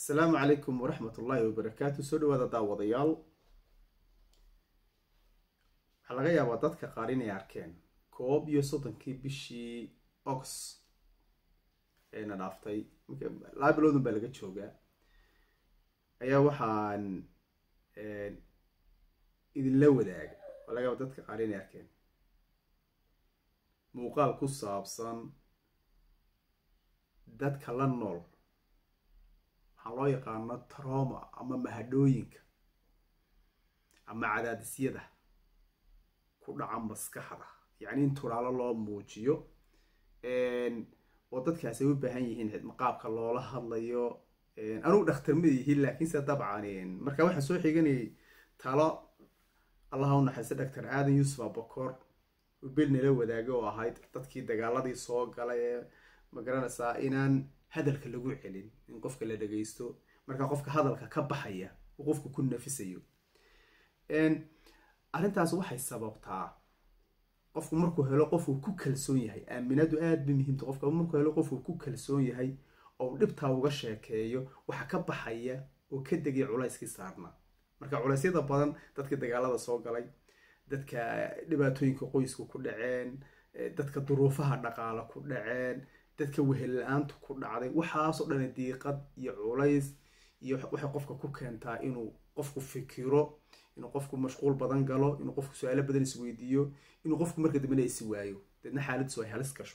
asalaamu calaykum waraxmat ullaahi wabarakaatu soo dhawaada daawadayaal waxaa laga yaabaa dadka qaar inay arkeen koob iyo soddonkii bishii ox eena dhaaftay laba biloodun baa laga joogaa ayaa waxaan idinla wadaaga waa laga yaaba dadka qaar inay arkeen muuqaal ku saabsan dadka la nool waxaa loo yaqaano troma ama mahadhooyinka ama cadaadisyada ku dhaca maskaxda yacni in turaalo loo muujiyo oo dadkaasi ay u baahan yihiin maqaabka loola hadlayo anugu dhakhtar ma yihiin laakiinse dabcan marka waxaan soo xiganayay talo allaha u naxaysta doctor aadan yuusuf abakor bel nala wadaaga oo ahayd dadkii dagaaladii soo galay ee magaranaysaa inaan hadalka lagu celin in qofka la dhagaysto markaa qofka hadalka ka baxaya uu qofku ku nafisayo arrintaas waxay sababtaa qofku markuu helo qofuu ku kalsoon yahay aaminadu aada bay muhiimta qofka markuu helo qofuu ku kalsoon yahay oo dhibtaa uga sheekeeyo waxa ka baxaya oo ka degaya culayskii saarnaa marka culeysyada badan dadkii dagaalada soo galay dadka dhibaatooyinka qoysku ku dhaceen dadka duruufaha dhaqaale ku dhaceen dadka wehel la-aantu ku dhacday waxaasoo dhani diiqad iyo culays iyo waxay qofka ku keentaa inuu qofku fikiro inuu qofku mashquul badan galo inuu qofku su-aalo badan isweydiiyo inuu qofku marka dambena isi waayo deedna xaaladdiisu ay halis gasho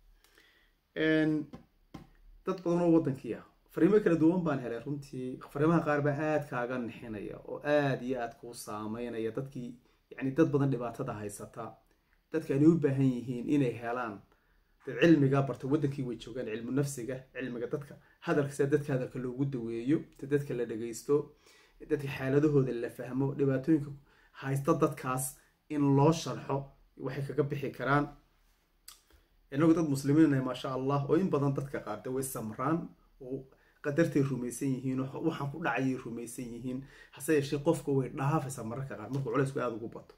dad badan oo waddankii ah fariimo kala duwan baan helay runtii fariimaha qaar baa aada kaaga nixinaya oo aada iyo aada kuu saameynaya dadkii yacni dad badan dhibaatada haysata dadka anay u baahan yihiin inay helaan dad cilmiga barta waddankii way joogaan cilmu nafsiga cilmiga dadka hadalka sida dadka hadalka loogu daweeyo si dadka la dhagaysto dadka xaaladahooda la fahmo dhibaatooyinka haysta dadkaas in loo sharxo waxay kaga bixi karaan inagu dad muslimiinnahay maasha allah oo in badan dadka qaarde way samraan oo qadartay rumaysan yihiin waxaan ku dhacayay rumaysan yihiin hase yeeshee qofka way dhaafaysaa mararka qaar markuu culaysku aada ugu bato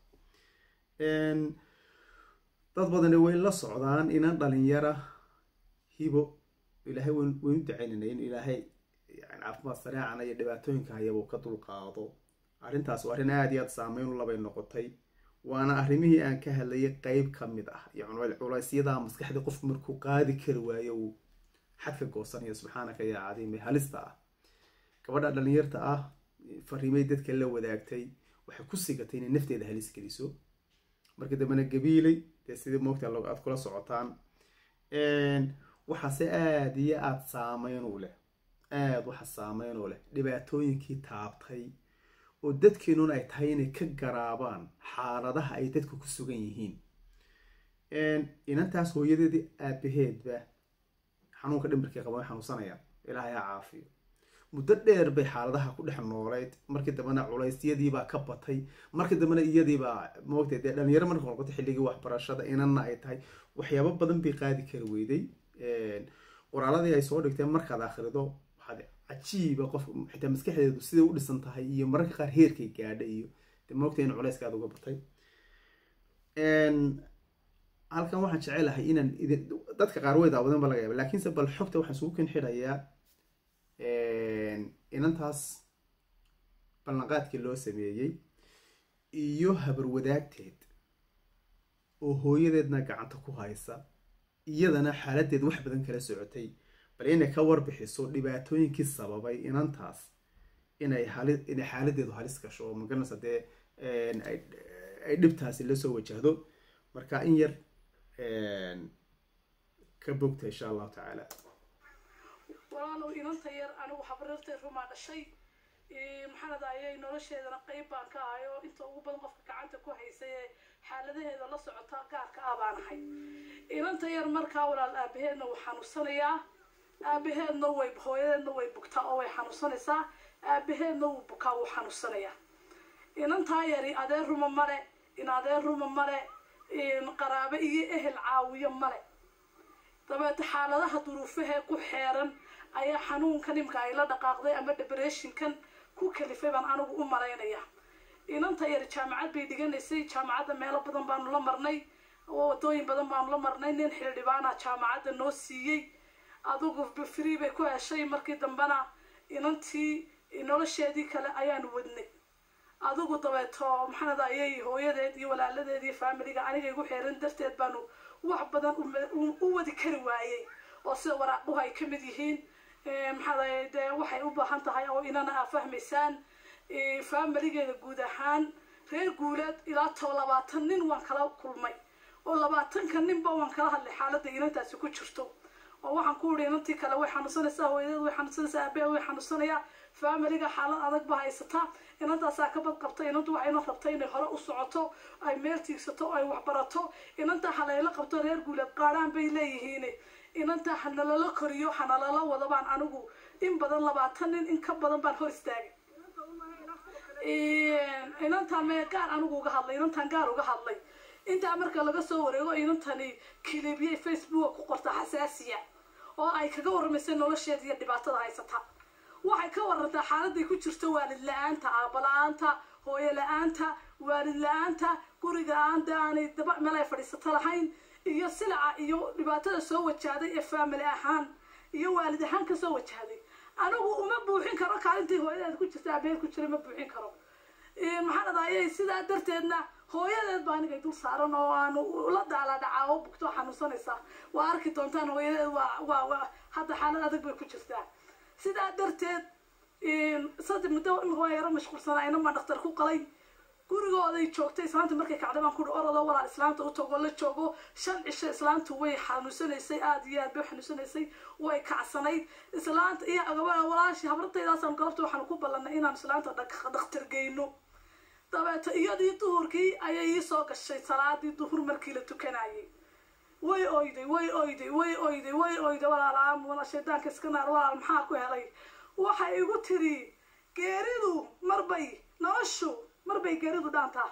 dad badani way la socdaan inaan dhalinyara hibo ilaahay waynu ducaynana in ilaahay caafimaad sareecana iyo dhibaatooyinka hayabuu ka dulqaado arrintaas waa arrin aada iyo aada saameyn u labay noqotay waana arrimihii aan ka hadlayay qeyb ka mid ah iyo culaysyada maskaxda qofku markuu qaadi kari waayo uu xadka goosanayo subxaanaka yaa cadiime halista ah gabadha dhalinyarta ah fariimay dadka la wadaagtay waxay ku sigatay inay nafteeda halis geliso markii dambena gabiilay dee sidii moogta aad kula socotaan waxaase aada iyo aada saameyn u leh aada waxa saameyn u leh dhibaatooyinkii taabtay oo dadkeenun ay tahay inay ka garaabaan xaaladaha ay dadku ku sugan yihiin inantaas hooyadeedii aabaheedba xanuunka dhimirkii qaba way xanuunsanayaan ilaahay ha caafiyo muddo dheer bay xaaladaha ku dhex nooleyd markii dambena culeysyadiibaa ka batay markii dambena iyadiibaa moogtay dee dhalinyaro marka noqotay xilligii waxbarashada inanna ay tahay waxyaabo badan bay qaadi kari weyday qoraaladii ay soo dhigteen markaad akhrido waxaad cajiiba qof xitaa maskaxdeedu siday u dhisan tahay iyo mararka qaar heerkay gaadha iyo de moogtay in culeyska aada uga batay halkan waxaan jecelahay inaan dadka qaar way daawadan ba laga yaaba laakiinse bal xogta waxaan isugu ken xidhayaa inantaas ballanqaadkii loo sameeyey iyo habar wadaagteed oo hooyadeedna gacanta ku haysa iyadana xaaladeed wax badan kala socotay bal inay ka warbixiso dhibaatooyinkii sababay inantaas inay hali inay xaaladeedu halis gasho oo magaranaysa dee ay dhibtaasi lasoo wajahdo marka in yar ka bogta insha allahu tacaala walaalow inanta yar anigu habareertay rumaa dhashay maxaanada ayay nolosheedana qeyb baan ka ahay oo inta ugu badan qofka gacanta ku haysay ee xaaladaheeda la socota gaarka ah baan ahay inanta yar markaa walaal aabaheedna wuu xanuunsanayaa aabaheedna way hooyadeedna way bugtaa oo way xanuunsanaysaa aabaheedna wuu bukaa wuu xanuunsanayaa inantaa yari adeer ruma male in adeer ruma male qaraabe iyo ehel caawiyo male dabeete xaaladaha duruufahee ku xeeran ayaa xanuunkan imka ay la dhaqaaqday ama debereshinkan ku kalifay baan anigu u malaynaya inanta yar jaamacad bay dhiganaysay jaamacadda meelo badan baanu la marnay wadooyin badan baanu la marnay nin xildhibaana jaamacadda noo siiyey adugu free bay ku heshay markii dambena inantii nolosheedii kale ayaanu wadnay adigu dabeeto maxaanad ayay hooyadeed iyo walaaladeed iyo faamiliga aniga igu xeeran darteed baanu wax badan u wadi kari waayey oo sida waraaquhu ay ka mid yihiin maxaa dee waxay u baahan tahay oo inana aa fahmaysaan faamiligeeda guud ahaan reer guuleed ilaa too labaatan nin waan kala kulmay oo labaatanka ninba waan kala hadlay xaaladda inantaasi ku jirto oo waxaan ku ihi inantii kale way xanuunsanaysaa hooyadeed way xanuunsanaysaa aabee way xanuunsanayaa faamiliga xaalad adag ba haysataa inantaasaa ka badqabta inantu waxayna rabta inay hore u socoto ay meel tiigsato oo ay waxbarato inantaa halayla qabto reer guuleed qaadhaan bay leeyihiin inantaa hanalala koriyo hanalala wado baan anigu in badan labaatan nin in ka badan baan hor istaagay inantaan me gaar anigu uga hadlay inantaan gaar uga hadlay intaa marka laga soo wareego inantani kilibiyay facebook ku qorta xasaasiya oo ay kaga waramaysay nolosheeda iyo dhibaatada haysata waxay ka warantaa xaaladay ku jirto waalid la-aanta aaba la-aanta hooyo la-aanta waalid la-aanta guriga aanta aanay daba meel ay fadhiisato lahayn iyo silaca iyo dhibaatada soo wajahday ee faamily ahaan iyo waalid ahaan kasoo wajahday anigu uma buuxin karo kaalintii hooyadeed ku jirta abeed ku jira ma buuxin karo maxaa dhadayay sidaa darteedna hooyadeed baa anigay dul saaran oo aanu la daala dhacaa oo bugto xanuunsanaysa waa arki doontaan hooyadeed waa waa waa hadda xaalad adag bay ku jirtaa sidaa darteed saddex muddo waa yaro mashquulsanaa inamaa dhaktar ku qalay gurigooday joogtay islaanta markay kacday baan kuhi orodoo walaal islaanta u tago la joogo shan cisho islaantu way xanuunsanaysay aada iyo aad bay xanuunsanaysay way kacsanayd islaanta iyo walaashii habrataydaasaan galabta waxaanu ku ballanay inaan islaanta dhakhtar geyno dabeeto iyadii duhurkii ayay ii soo gashay salaadii duhur markii la tukanayay way oyday way oyday way oyday way oyday walaal aamu walaal shaydaanka iska naar walaal maxaa ku helay waxay igu tiri geeridu marbay noloshu marbay geeridu dhaantaa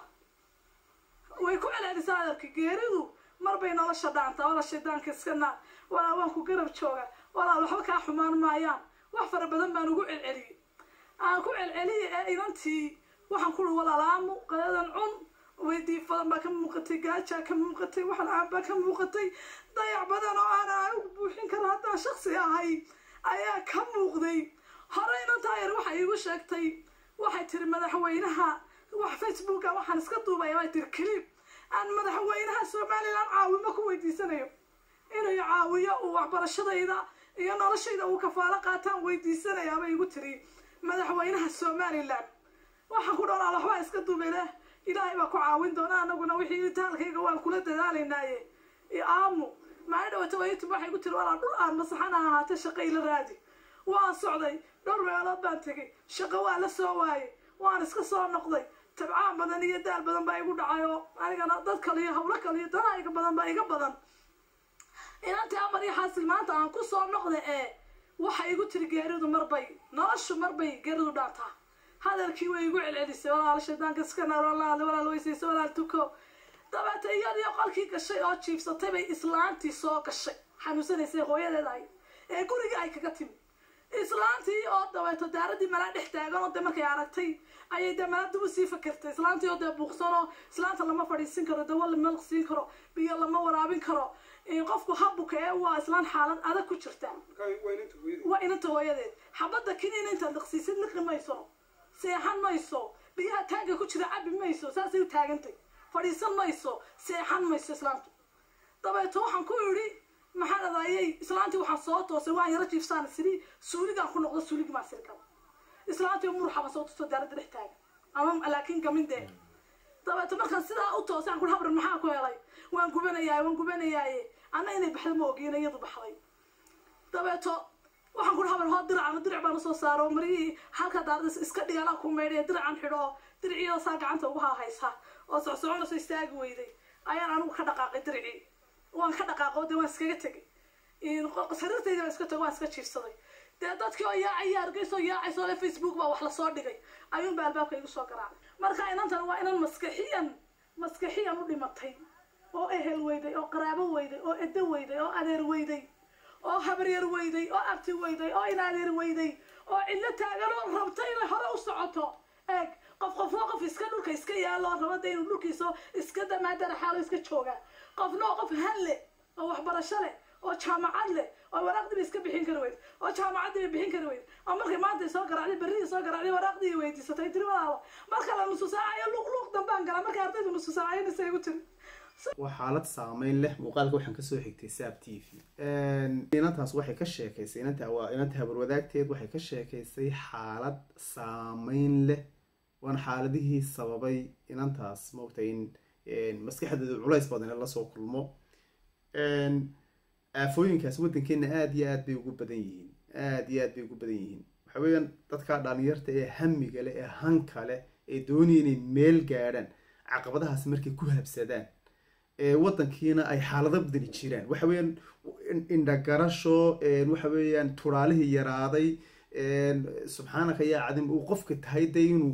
way ku celcelisaa adarka geeridu marbay nolosha dhaantaa walaal shaydaanka iska naar walaal waan ku garab jooga walaal waxba kaa xumaan maayaan wax fara badan baan ugu celceliyey aan ku celceliyay ee inantii waxaan ku uri walaalaamu qadadan cun weydii badan baa ka muuqatay gaajaa ka muuqatay wax la-aan baa ka muuqatay dayac badan oo aan anigu buuxin karo haddaan shaksi ahay ayaa ka muuqday hore inantaa yar waxay iigu sheegtay waxay tiri madaxweynaha wax facebooka waxaan iska duubaya bay tiri clip aan madaxweynaha somalilan caawimo ku weydiisanayo inuu caawiyo uu waxbarashadayda iyo noloshayda uu kafaalo qaataan weydiisanayaabay igu tiri madaxweynaha somalilan waxaan ku dhoolaa waxbaa iska duubele ilaahay baa ku caawin doona anaguna wixii itaalkayga waan kula dadaalaynaaye aamu maali dhawata waytub waxay ku tiri walaa dhul aan masaxan ha ahaatee shaqo ila raadi waan socday dhowr meelood baan tegay shaqo waa la soo waayey waan iska soo noqday tabcaan badan iyo daal badan baa igu dhacay oo anigana dad kale iyo hawlo kale iyo danahayga badan baa iga badan inantii amar iyo xaasil maanta aan ku soo noqday ee waxay igu tiri geeridu marbay noloshu marbay geeridu dhaantaa hadalkii way igu celcelisay walaal shaydaanka iska naar walaal walaal weysaysa walaal tuko dabeeta iyadii qolkii gashay oo jiibsatay bay islaantii soo gashay xanuunsanaysay hooyadeed ahay ee gurigii ay kaga timi islaantii oo dabeeto daaradii malaa dhex taagan oo de markay aragtay ayay dee malaa dib usii fakertay islaantii oo dee buuqsan oo islaanta lama fadhiisin karo dawo lama siin karo biyo lama waraabin karo qofku habuka ee waa islaan xaalad adag ku jirta waa inanta hooyadeed xabadda kiniina intaad liqsiisid liqi mayso seexan mayso biyaha taanka ku jira cabi mayso saasay u taagantay fadhiisan mayso seexan mayso islaantu dabeeto waxaan ku idhi maxaa dhadayay islaantii waxaan soo toosay waan yaro jiifsaan siri suuligaan ku noqdo suuligi maa siri karo islaantii muruxaba soo tusto daaradda dhex taagan ama laakiin gamin dee dabeeto markaan sidaa u toosay aan ku habran maxaa ku helay waan gubanayaaye waan gubanayaaye anna inay baxda ma ogiina iyadu baxday dabeeto waxaan ku habar hoo diracana dirac baan usoo saaro marihii halka daarada iska dhigala ku meydhay diracan xidho diricii saa gacanta ugu haahaysa oo socsoconayso istaagi weyday ayaan anigu ka dhaqaaqay diricii waan ka dhaqaaqo dee waan iskaga tegay sariirtaydi baan iska tegay waan iska jiifsaday dee dadkii oo yaacay argeyso yaacayso le facebook baa wax lasoo dhigay ayuunba albaabka igu soo garaacay marka inantan waa inan maskaxiyan maskaxiyan u dhimatay oo ehel weyday oo qaraabo weyday oo edo weyday oo adeer weyday oo habaryar weyday oo abti weyday oo inaadeer weyday oo cidlo taagan oo rabta inay hore u socoto eeg qof qofna qof iska dhulka iska yaalo oo rabada inuu dhulkiisa iska damaadara xaalo iska jooga qofna oo qof han leh oo waxbarasho leh oo jaamacad leh oo waraaqdii bay iska bixin kari weyd oo jaamacaddii bay bixin kari weyd oo markay maanta soo garaacday berridii soo garaacday waraaqdii weydiisatay tiri walaalo marka la nusu saacayo luuq luuq dambaan galaa markay ardaydu nusu saacayna say igu tiri waa xaalad saameyn leh muuqaalka waxaan kasoo xigtay saab t v inantaas waxay ka sheekaysay inanta waa inanta habarwadaagteed waxay ka sheekaysay xaalad saameyn leh waana xaaladihii sababay inantaas maogtay in maskaxdeedu culays badan lasoo kulmo aafooyinkaas waddankeena aada iyo aad bay ugu badan yihiin aada iyo aad bay ugu badan yihiin waxa weeyaan dadka dhalinyarta ee hamiga leh ee hanka leh ee doonaya inay meel gaadhaan caqabadahaas markay ku habsadaan waddankiina ay xaalado badani jiraan waxa weeyaan indhagarasho waxa weeyaan turaalihii yaraaday subxaanaka yaa cadim uu qofka tahay de inuu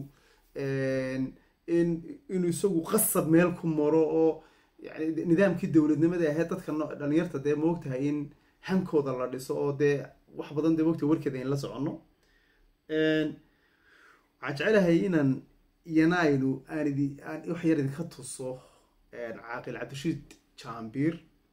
inuu isagu qasab meel ku maro oo yani nidaamkii dowladnimada ahayd dadka dhalinyarta dee moogtahay in hankooda la dhiso oo dee wax badan dee moogtahay warkeeda in la soconno waxaan jecelahay inaan iyana aynu aan idi aan wax yar idinka tuso caaqil cabdirashiid jaambiir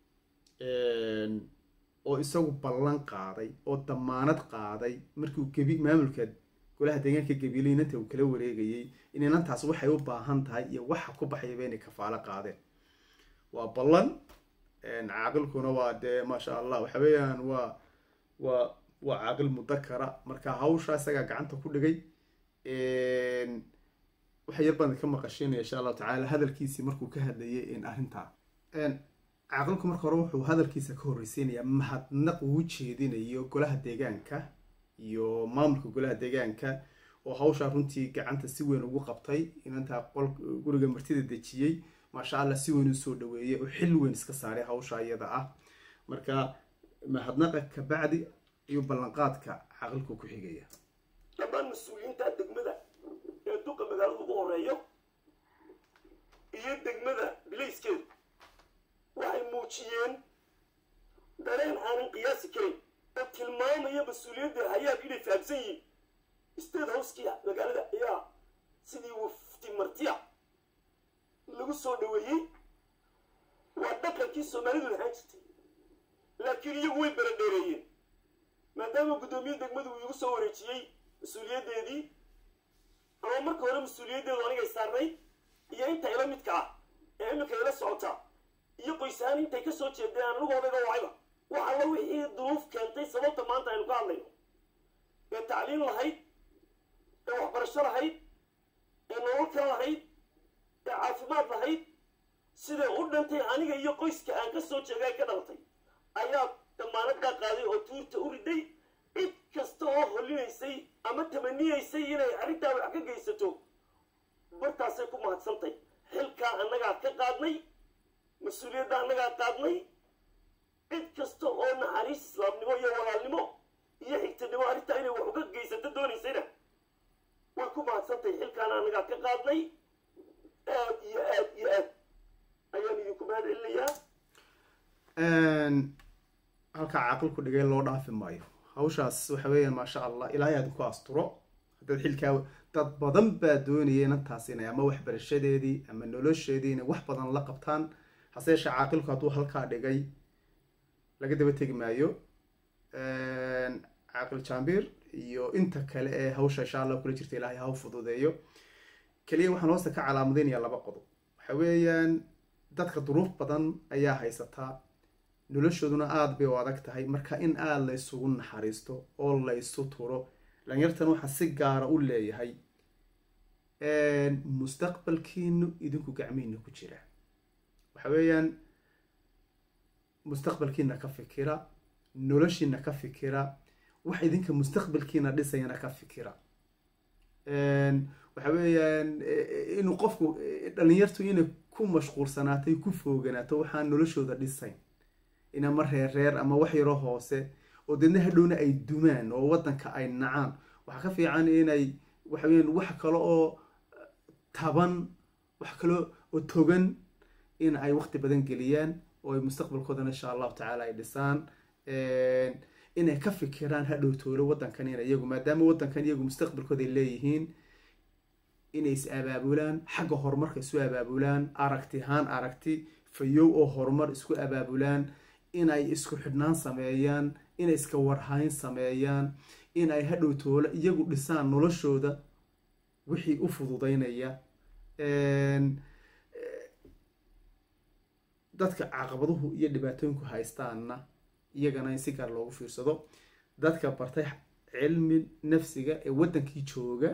oo isagu ballan qaaday oo damaanad qaaday markiu gebi maamulka golaha deegaanka gabiile inanta uu kala wareegayay in inantaas waxay u baahan tahay iyo waxa ku baxayaba inay kafaalo qaadeen waa ballan caaqilkuna waa dee maasha allah waxa weeyaan waa waa waa caaqil mudakara marka hawsha isagaa gacanta ku dhigay waxa yar baan ka maqashiinaya insha allahu tacaala hadalkiisii markuu ka hadlayay in arrintaa caaqilku marka hore wuxuu hadalkiisa ka horreysiinayaa mahadnaq uu jeedinayo golaha deegaanka iyo maamulka golaha deegaanka oo hawshaa runtii gacanta si weyn ugu qabtay inantaa qol guriga martida dejiyey maasha allah si weyn usoo dhaweeyey oo xil weyn iska saaray hawsha iyada ah marka mahadnaqa kabacdi iyo ballanqaadka caaqilku ku xigaya dhammaan mas-uuliyiinta degmada ee duqa magaalada ugu horeeyo iyo degmada bilayskeedu waxay muujiyeen dareen aanan qiyaasi karin oo tilmaamaya mas-uuliyadda hayaab inay fahamsan yihiin state housekia magaalada ayaa sidii wafti martiya lagu soo dhaweeyey waa dhaqankii soomaalidu lahaan jirtay laakiin iyagu way baradheereeyeen maadaama guddoomiye degmadu uu igu soo wareejiyey mas-uuliyaddeedii ama marka hore mas-uuliyaddeedu anigay saarnay iyo inta ila midka ah ee iminka ila socota iyo qoysahaan intay ka soo jeedeen aan anigu odayga wacayba wax alla wixii duruuf keentay sababta maanta aynu ka hadlayno ee tacliin lahayd ee waxbarasho lahayd ee nolol kale lahayd ee caafimaad lahayd siday u dhantay aniga iyo qoyska aan ka soo jeega ay ka dhalatay ayaa damaanadaa qaaday oo tuurta u riday cid kasta oo hollinaysay ama tamaniyaysay inay arrintaa wax ka geysato bartaasay ku mahadsantay xilkaa annagaa ka qaadnay mas-uuliyadda annagaa qaadnay cid kasta oo naxariis islaamnimo iyo walaalnimo iyo xigtanimo arrintaa inay wax uga geysato doonaysayna way ku mahadsantay xilkaana annagaa ka qaadnay aad iyo aad iyo aad ayaan idinku mahad celinayaa halkaa caaqilku dhigay loo dhaafi maayo hawshaas waxa weeyaan maasha allah ilaahay aad ku asturo haddaad xilkaa dad badan baa doonaya inantaas inay ama waxbarashadeedii ama nolosheedii inay wax badan la qabtaan hase yeeshee caaqilku hadduu halkaa dhigay laga daba tegi maayo caaqil jaambiir iyo inta kale ee hawsha insha allah kula jirta ilaahay ha u fududeeyo keliya waxaan hoosta ka calaamadeynayaa laba qodob waxa weeyaan dadka duruuf badan ayaa haysataa noloshooduna aada bay u adag tahay marka in aada la ysugu naxariisto oo la ysu turo dhalinyartan waxaa si gaara u leeyahay mustaqbalkiinu idinku gacmihiina ku jira waxa weeyaan mustaqbalkiina ka fikira noloshiina ka fikira wax idinka mustaqbalkiina dhisayana ka fikira waxa weeyaan inuu qofku dhalinyartu inay ku mashquulsanaatay ku fooganaato waxaan noloshooda dhisayn in ama reer reer ama wax yaro hoose oo deedna hadhowna ay dumaan oo waddanka ay nacaan waxaa ka fiican inay waxa weeyaan wax kale oo taban wax kale oo togan in ay waqti badan geliyaan oo ay mustaqbalkoodana insha allahu tacaala ay dhisaan inay ka fikiraan hadhow toolo waddankan in iyagu maadaama waddankan iyagu mustaqbalkooda ay leeyihiin inay is abaabulaan xagga horumarka isu abaabulaan aragti haan aragti fayow oo horumar isku abaabulaan inay isku xidhnaan sameeyaan inay iska warhayn sameeyaan in ay hadhow toole iyagu dhisaan noloshooda wixii u fududeynaya dadka caqabaduhu iyo dhibaatooyinku haystaanna iyagana in si gaar loogu fiirsado dadka bartay cilmi nafsiga ee waddankii jooga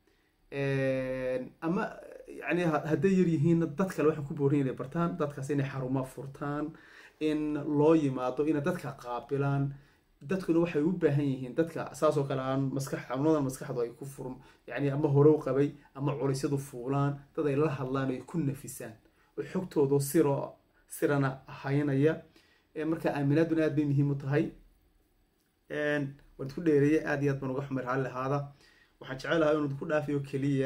ama yani hadday yar yihiinna dad kale waxaan ku boorin inay bartaan dadkaas inay xaruma furtaan in loo yimaado inay dadka qaabilaan dadkuna waxay u baahan yihiin dadka saasoo kale aan maskax xanuunadan maskaxdu ay ku furm yani ama hore u qabay ama culisyadu fuulaan dad ay la hadlaan ay ku nafisaan oo xogtooda siro sirana haynaya marka aaminaaduna aad bay muhiim u tahay waan idku dheereeye aad iyo aad baan uga xumay raalli lahaada waxaan jecelahay inuu idku dhaafiyo keliya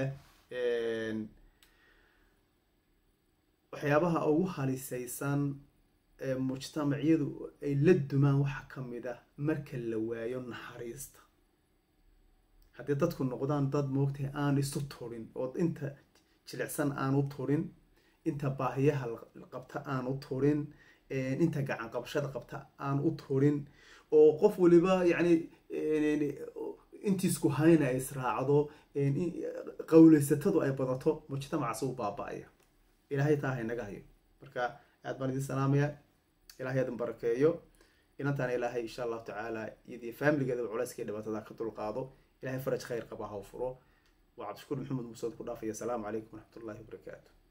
waxyaabaha ugu halisaysan mujtamacyadu ay la dumaan waxaa ka mid ah marka la waayo naxariista haddii dadku noqdaan dad moogtahay aan isu turin oo inta jilicsan aan u turin inta baahiyaha qabta aan u turin inta gacan qabashada qabta aan u turin oo qof waliba yacni intiisku hayna ay israacdo qawleysatadu ay badato mujtamacaas uu baaba-aya ilaahay taa haynaga hayo marka aad baan idin salaamaya ilahay adin barakeeyo inantaana ilaahay insha allahu tacaala iyadii faamiligeedaba culayska iyo dhibaatada ka dulqaado ilahay faraj khayr qaba ha u furo waa cabdishakuur maxamed musood ku dhaafaya asalaamu calaykum waraxmat ullahi wabarakaatu